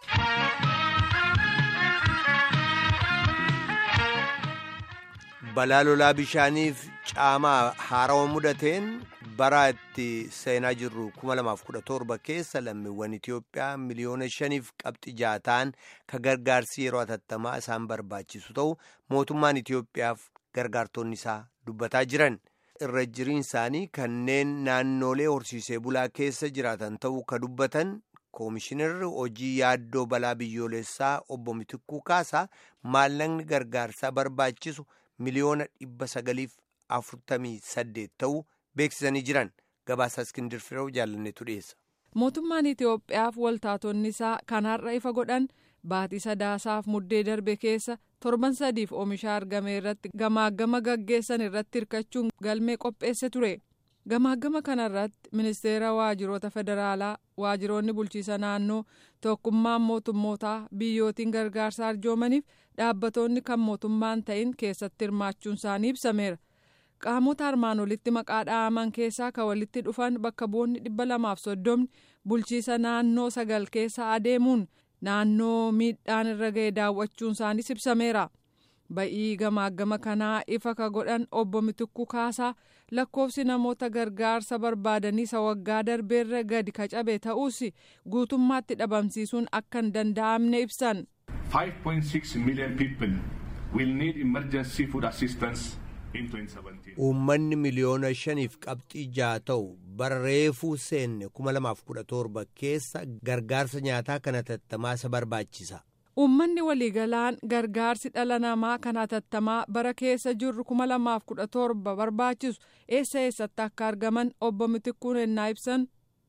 balaa lolaa bishaaniif caamaa haarawa mudateen bara itti seenaa jirru 2017 keessa lammiiwwan Itiyoophiyaa miliyoona shaniif qabxi jaataan ka gargaarsi yeroo atattamaa isaan barbaachisu ta'u mootummaan Itiyoophiyaaf gargaartonni isaa dubbataa jiran irra jiriin isaanii kanneen naannoolee horsiisee bulaa keessa jiraatan ta'uu ka dubbatan koomishinarri hojii yaaddoo balaa biyyoolessaa obbo Mitikuu Kaasaa maallaqni gargaarsaa barbaachisu. miliyoona dhibba sagaliif afurtamii saddeet ta'uu beeksisanii jiran gabaasa iskindir fireew jaalanneetu dhiyeessa. mootummaan itiyoophiyaaf waltaatonni isaa kanarra ifa godhan baatii sadaasaaf muddee darbe keessa torban sadiif oomisha argame irratti gamaagama gaggeessan irratti hirkachuun galmee qopheesse ture gamaagama kanarratti ministeera waajiroota federaalaa waajiroonni bulchiisa naannoo tokkummaan mootummootaa biyyootiin gargaarsa arjoomaniif dhaabbatoonni kan mootummaan ta'in keessatti hirmaachuun isaanii ibsameera qaamota armaan olitti maqaa dha'aman keessaa kan walitti dhufan bakka bu'oonni dhibba lamaaf soddomni bulchiisa naannoo sagal keessa adeemuun naannoo miidhaan irra ga'e daawwachuun isaaniis ibsameera. ba'ii gamaagama kanaa ifa ka godhan obbo Mitikuu Kaasaa lakkoofsi namoota gargaarsa barbaadanii isa waggaa darbeerra gadi ka cabe ta'us guutummaatti dhabamsiisuun akka hin danda'amne ibsan. 5.6 million people will need emergency food assistance in 2017. Uummanni miliyoona shaniif qabxii ja'a ta'u bara reefuu seenne 2017 keessa gargaarsa nyaataa kana tattamaa isa barbaachisa. Uummanni waliigalaan gargaarsi dhala namaa kan hatattamaa bara keessa jirru 2017 barbaachisu eessa eessatti akka argaman obbo Mitikuun ennaa ibsan.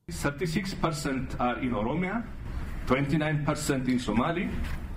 36% are in Oromia, 29% in Somali.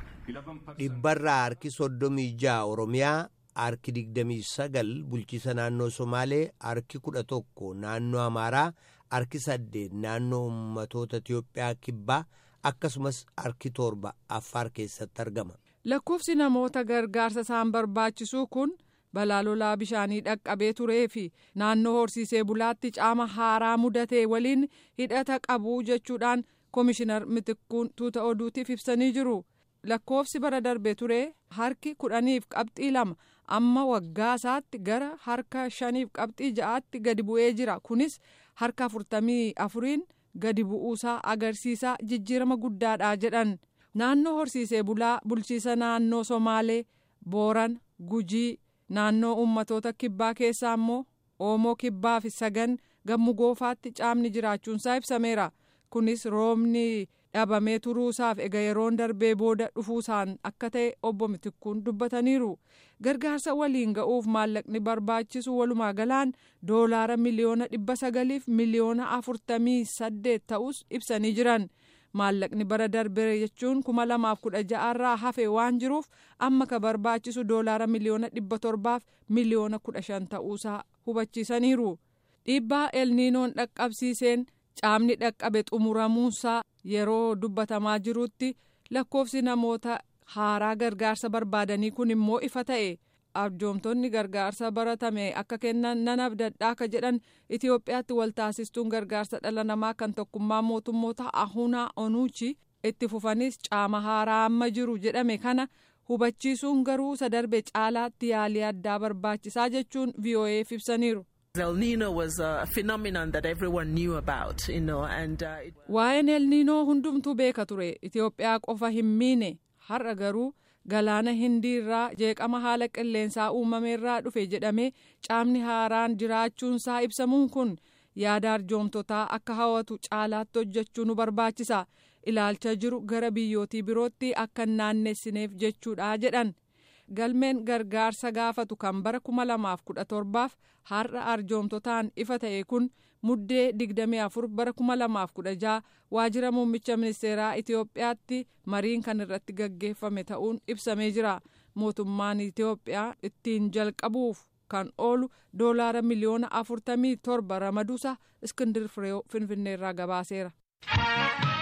dhibbarraa harki soddomii ja'a oromiyaa harki digdamii sagal bulchiisa naannoo somaalee harki kudha tokko naannoo amaaraa harki saddeet naannoo ummatoota itiyoophiyaa kibbaa akkasumas harki torba affaar keessatti argama. lakkoofsi namoota gargaarsa isaan barbaachisuu kun balaa lolaa bishaanii dhaqqabee turee fi naannoo horsiisee bulaatti caama haaraa mudatee waliin hidhata qabu jechuudhaan koomishinar mitikkuun tuuta oduutiif ibsanii jiru. lakkoofsi bara darbe ture harki kudhaniif qabxii lama amma waggaa isaatti gara harka shaniif qabxii ja'aatti gadi bu'ee jira kunis harka afurtamii afuriin gadi bu'uusaa agarsiisaa jijjiirama guddaadha jedhan naannoo horsiisee bulaa bulchiisa naannoo somaalee booran gujii naannoo ummatoota kibbaa keessaa immoo oomoo kibbaa fi sagan gammu goofaatti caamni jiraachuunsaa ibsameera kunis roobni. dhabamee turuusaaf ega yeroon darbee booda dhufuusaan akka ta'e obbo Mitikkuun dubbataniiru gargaarsa waliin ga'uuf maallaqni barbaachisu walumaa galaan doolaara miliyoona dhibba sagaliif miliyoona afurtamii saddeet ta'us ibsanii jiran maallaqni bara darbee jechuun kuma lamaaf kudha ja'arraa hafe waan jiruuf amma ka barbaachisu doolaara miliyoona dhibba torbaaf miliyoona kudha shan ta'uusaa hubachiisaniiru dhiibbaa elniinoon dhaqqabsiiseen. caamni dhaqqabe xumuramuunsaa yeroo dubbatamaa jirutti lakkoofsi namoota haaraa gargaarsa barbaadanii kun immoo ifa ta'e arjoomtonni gargaarsa baratame akka kennan nan abdadhaa ka jedhan itiyoophiyaatti waltaasistuun gargaarsa dhala namaa kan tokkummaa mootummoota ahunaa onuuchi itti fufanis caama haaraa amma jiru jedhame kana hubachiisuun garuu isa darbe caalaatti yaalii addaa barbaachisaa jechuun vo'eef ibsaniiru. El Nino was a phenomenon that everyone knew about, you know, and. Uh, it... Waa'een El Nino hundumtuu beeka ture Itoophiyaa qofa hin miine har'a garuu galaana hindiirraa jeeqama haala qilleensaa uumameerraa dhufe jedhamee caamni haaraan jiraachuunsaa ibsamuun kun yaada arjoomtotaa akka hawwatu caalaatti hojjechuu nu barbaachisa ilaalcha jiru gara biyyootii birootti akka hin naannessineef jechuudha jedhan. galmeen gargaarsa gaafatu kan bara kuma lamaaf kudha torbaaf har'a arjoomtotaan ifa ta'e kun muddee digdamii afur bara kuma lamaaf kudha jaha waajjira muummicha ministeeraa itiyoophiyaatti mariin kan irratti gaggeeffame ta'uun ibsamee jira mootummaan itiyoophiyaa ittiin jalqabuuf kan oolu doolaara miliyoona afurtamii torba ramaduusa iskindir fireew finfinneerraa gabaaseera.